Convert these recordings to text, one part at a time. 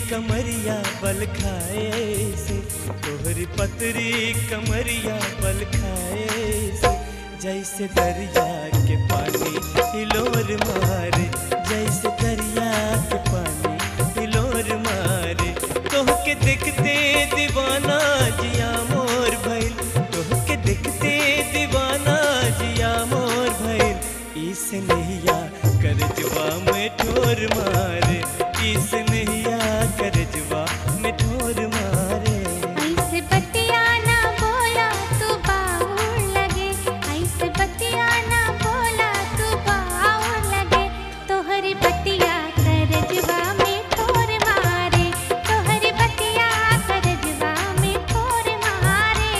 कमरिया बल खाए से तोहरी पतरी कमरिया बल खाए से जैसे दरिया के पानी हिलोर मारे जैसे दरिया के पानी हिलोर मारे तोहके देखते दीवाना जिया मोर भइल तोहके देखते दीवाना जिया मोर भइल इस नैया कर जवा में ठोर मारे इस नैया कर जवा में ठोर मारे ऐसे बतिया ना बोला तू बाहुर लगे ऐसे बतिया ना बोला तू बाहुर लगे तोहरी बतिया करजवा में ठोर मारे तोहरी बतिया करजवा में ठोर मारे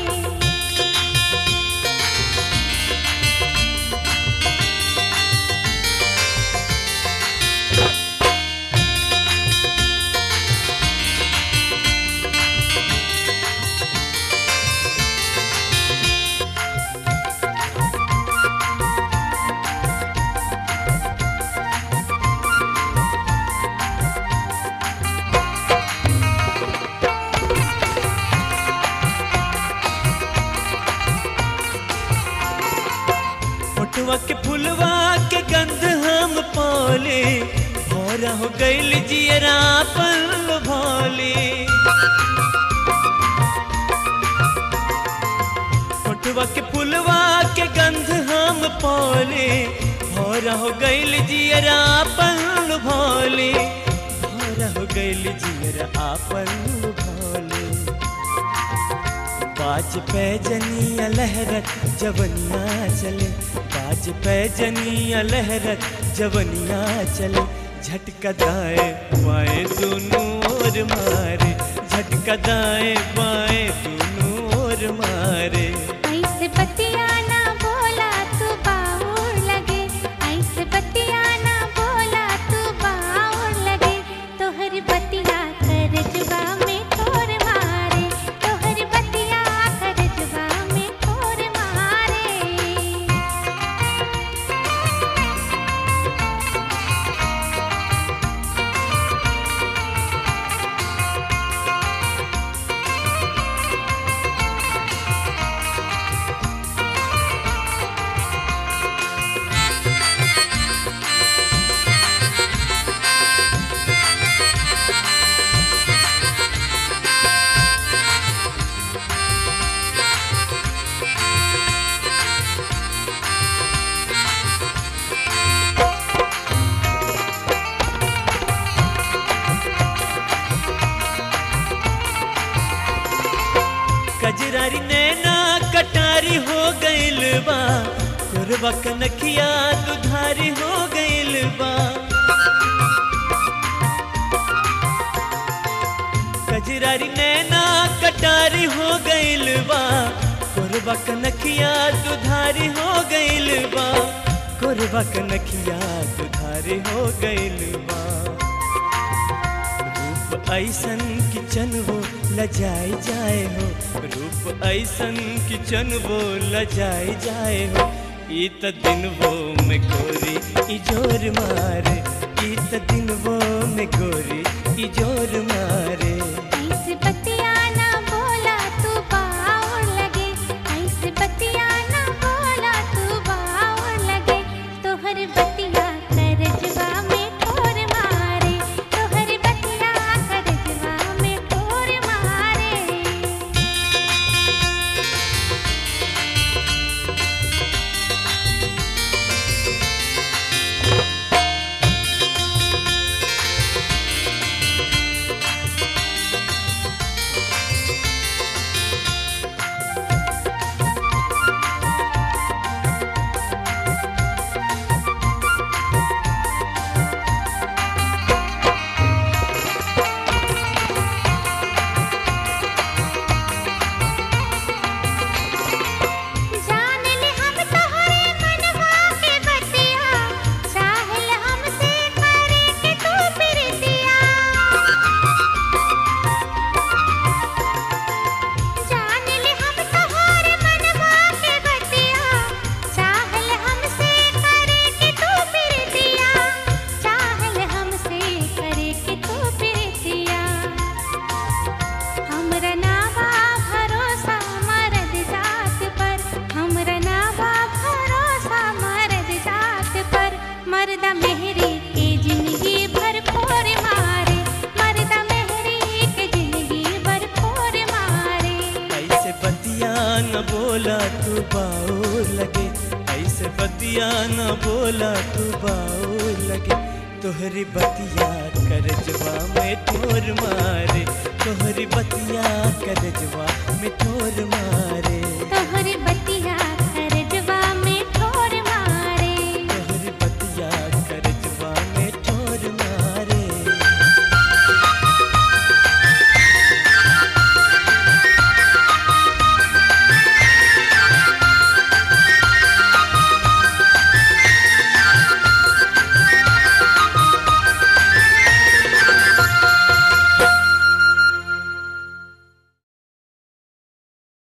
फोटवा के फुलवा के गंध हम पाले भौरा हो गइल जियरा पल भोले फोटवा के फुलवा के गंध हम पाले भौरा हो गइल जियरा पल भोले भौरा हो गइल जियरा पल भोले बाज पे जनिया लहरत जवनिया चले बाज पे जनिया लहरत जवनिया चले झटका दाए बाएं दोनों ओर मारे झटका दाए बाएं दोनों ओर मारे ऐसे बतिया ना बोला तू बाहुर लगे ऐसे बतिया ना बोला तू बाहुर लगे तोहरी बतिया करजवा में ठोर मारे तोहरी बतिया करजवा में ठोर मारे कजरारी नैना कटारी हो गइल बा कुरबा कनखिया दुधारी हो गइल बा कजरारी नैना कटारी हो गइल बा कुरबा कनखिया दुधारी हो गइल बा कुरबा कनखिया दुधारी हो गइल बा रूप ऐसन किचन वो लजाई जाए हो रूप ऐसन किचन वो लजाई जाए हो ई त दिन वो में गोरी ई जोर मारे ई त दिन वो में गोरी ई जोर मारे ऐसे बतिया ना बोला तू बाहुर लगे ऐसे बतिया ना बोला तू बाहुर लगे तोहर बतिया करजवा में ठोर मारे तोहर बतिया करजवा में ठोर मारे ओ न बोला तू बाऊ लगे ऐसे बतिया न बोला तू बाऊ लगे तोहरी बतिया करजवा में ठोर मारे तोहरी बतिया करजवा में ठोर